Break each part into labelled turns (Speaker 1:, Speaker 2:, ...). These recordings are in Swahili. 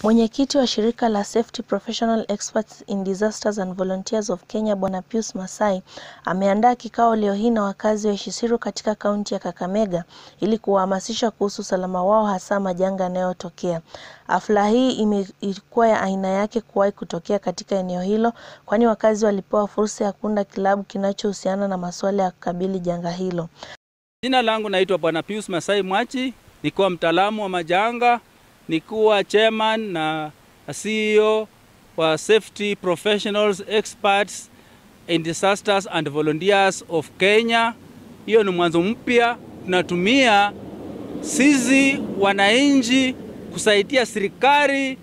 Speaker 1: Mwenyekiti wa shirika la Safety Professional Experts in Disasters and Volunteers of Kenya Bwana Pius Masai ameandaa kikao leo hii na wakazi wa Ishisiru katika kaunti ya Kakamega ili kuwahamasisha kuhusu usalama wao hasa majanga yanayotokea. Hafla hii ilikuwa ya aina yake kuwahi kutokea katika eneo hilo kwani wakazi walipewa fursa ya kuunda kilabu kinachohusiana na masuala ya kukabili janga hilo.
Speaker 2: Jina langu naitwa Bwana Pius Masai Mwachi, nikiwa mtaalamu wa majanga nikuwa chairman na CEO wa Safety Professionals Experts in Disasters and Volunteers of Kenya. Hiyo ni mwanzo mpya, tunatumia sisi wananchi kusaidia serikali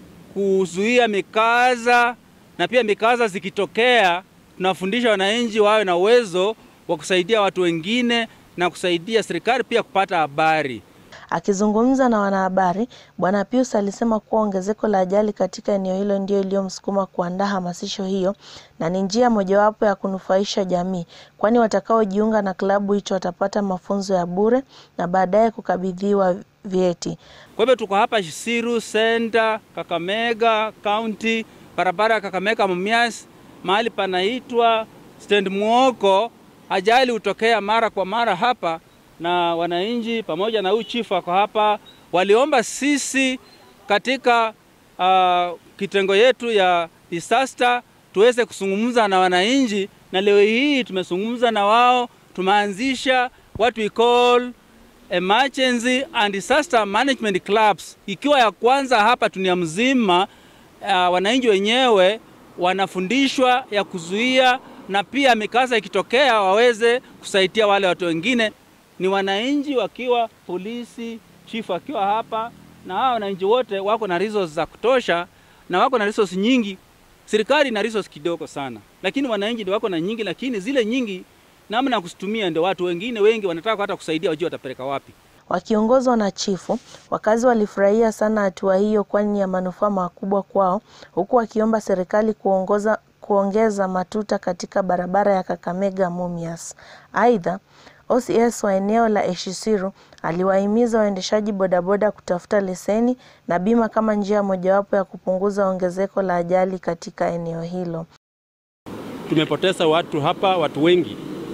Speaker 2: kuzuia mikaza, na pia mikaza zikitokea, tunafundisha wananchi wawe na uwezo wa kusaidia watu wengine na kusaidia serikali pia kupata habari.
Speaker 1: Akizungumza na wanahabari, Bwana Pius alisema kuwa ongezeko la ajali katika eneo hilo ndio iliyomsukuma kuandaa hamasisho hiyo na ni njia mojawapo ya kunufaisha jamii, kwani watakaojiunga na klabu hicho watapata mafunzo ya bure na baadaye kukabidhiwa vyeti.
Speaker 2: Kwa hivyo tuko hapa Ishisiru Center, Kakamega County, barabara ya Kakamega Mumias, mahali panaitwa Stand Muoko. Ajali hutokea mara kwa mara hapa na wananchi pamoja na huyu chifu wako hapa, waliomba sisi katika uh, kitengo yetu ya disaster tuweze kuzungumza na wananchi, na leo hii tumezungumza na wao. Tumeanzisha what we call emergency and disaster management clubs, ikiwa ya kwanza hapa dunia mzima. Uh, wananchi wenyewe wanafundishwa ya kuzuia na pia mikasa ikitokea waweze kusaidia wale watu wengine ni wananchi wakiwa polisi, chifu akiwa hapa, na hawa wananchi wote wako na resources za kutosha na wako na resources nyingi. Serikali ina resources kidogo sana, lakini wananchi ndio wako na nyingi, lakini zile nyingi namna ya kuzitumia ndio watu wengine wengi wanataka hata kusaidia, wajue watapeleka wapi.
Speaker 1: Wakiongozwa na chifu, wakazi walifurahia sana hatua hiyo, kwani ni ya manufaa makubwa kwao, huku wakiomba serikali kuongoza kuongeza matuta katika barabara ya Kakamega Mumias. Aidha, OCS wa eneo la Ishisiru aliwahimiza waendeshaji bodaboda kutafuta leseni na bima kama njia mojawapo ya kupunguza ongezeko la ajali katika eneo hilo.
Speaker 3: Tumepoteza watu hapa, watu wengi.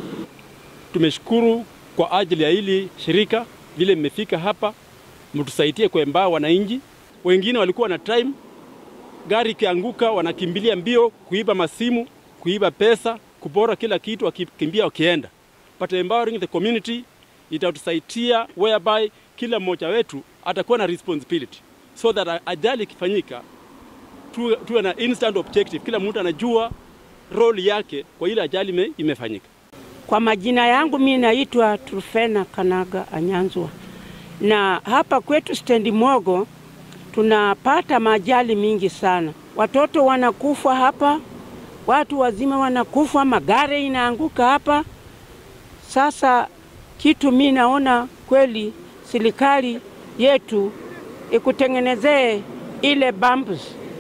Speaker 3: Tumeshukuru kwa ajili ya hili shirika vile mmefika hapa, mtusaidie kuembaa wananchi. Wengine walikuwa na time, gari ikianguka wanakimbilia mbio kuiba masimu, kuiba pesa, kupora kila kitu, wakikimbia wakienda but empowering the community itatusaidia whereby kila mmoja wetu atakuwa na responsibility so that ajali ikifanyika tuwe, tuwe na instant objective, kila mtu anajua role yake kwa ile ajali imefanyika.
Speaker 4: Kwa majina yangu mimi naitwa Trufena Kanaga Anyanzwa, na hapa kwetu stendi Mogo tunapata majali mingi sana. Watoto wanakufa hapa, watu wazima wanakufa, magari inaanguka hapa. Sasa kitu mi naona kweli serikali yetu ikutengenezee ile bumps.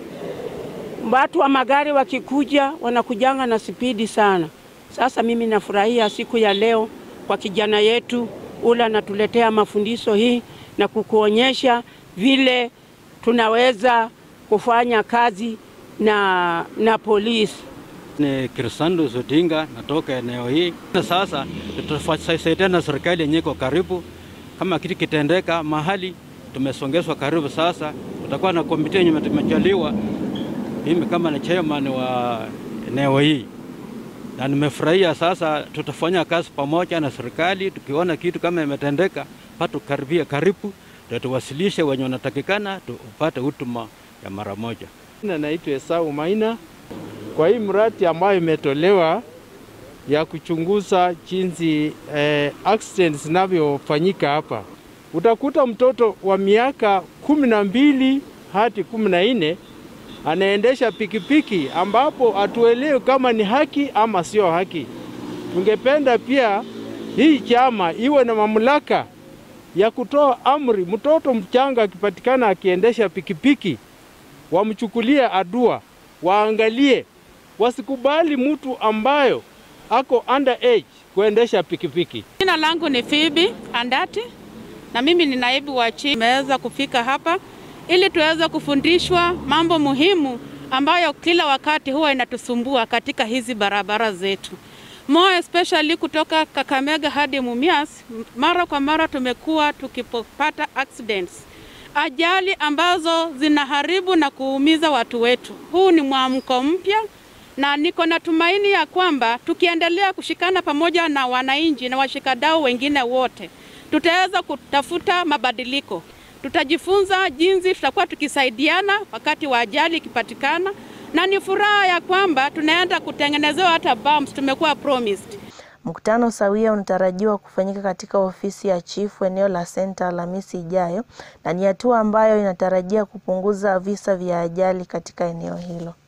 Speaker 4: Watu wa magari wakikuja wanakujanga na spidi sana. Sasa mimi nafurahia siku ya leo kwa kijana yetu ule anatuletea mafundisho hii na kukuonyesha vile tunaweza kufanya kazi na, na polisi.
Speaker 5: Ni Krisando Odinga, natoka eneo hii. Na sasa tutasaidia na serikali yenyewe kwa karibu, kama kitu kitendeka mahali tumesongezwa karibu. Sasa tutakuwa na komiti yenye tumejaliwa, mimi kama ni chairman wa eneo hii, na nimefurahia. Sasa tutafanya kazi pamoja na serikali, tukiona kitu kama imetendeka, patu karibia karibu, ndio tuwasilishe wenye wanatakikana, tupate huduma ya mara moja.
Speaker 6: Naitwa Esau Maina kwa hii mradi ambayo imetolewa ya kuchunguza jinsi eh, accidents zinavyofanyika hapa, utakuta mtoto wa miaka kumi na mbili hadi kumi na nne anaendesha pikipiki ambapo hatuelewi kama ni haki ama sio haki. Tungependa pia hii chama iwe na mamlaka ya kutoa amri, mtoto mchanga akipatikana akiendesha pikipiki wamchukulie adua, waangalie wasikubali mtu ambayo ako under age kuendesha pikipiki.
Speaker 7: Jina langu ni Phoebe Andati na mimi ni naibu wa chief. Nimeweza kufika hapa ili tuweze kufundishwa mambo muhimu ambayo kila wakati huwa inatusumbua katika hizi barabara zetu. More especially kutoka Kakamega hadi Mumias, mara kwa mara tumekuwa tukipata accidents, ajali ambazo zinaharibu na kuumiza watu wetu. Huu ni mwamko mpya na niko na tumaini ya kwamba tukiendelea kushikana pamoja na wananchi na washikadau wengine wote, tutaweza kutafuta mabadiliko. Tutajifunza jinsi tutakuwa tukisaidiana wakati wa ajali ikipatikana, na ni furaha ya kwamba tunaenda kutengenezewa hata bumps tumekuwa promised.
Speaker 1: Mkutano sawia unatarajiwa kufanyika katika ofisi ya chifu eneo la Senta Alhamisi ijayo na ni hatua ambayo inatarajia kupunguza visa vya ajali katika eneo hilo.